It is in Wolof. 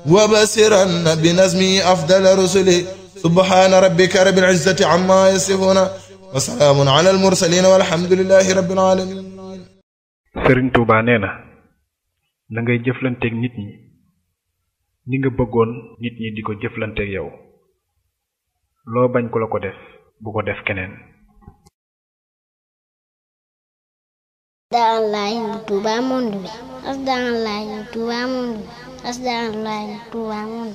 وبسرن بنزمي أفضل رسله سبحان ربك رب العزة عما يصفون وسلام على المرسلين والحمد لله رب العالمين sëriñ Touba nee na na ngay jëflanteeg nit ñi ni nga bëggoon nit ñi di ko jëflanteeg yow loo bañ ku la ko def bu ko def keneen Asdaalaay Touba monde bi Asdaalaay Touba monde bi Asdaalaay Touba monde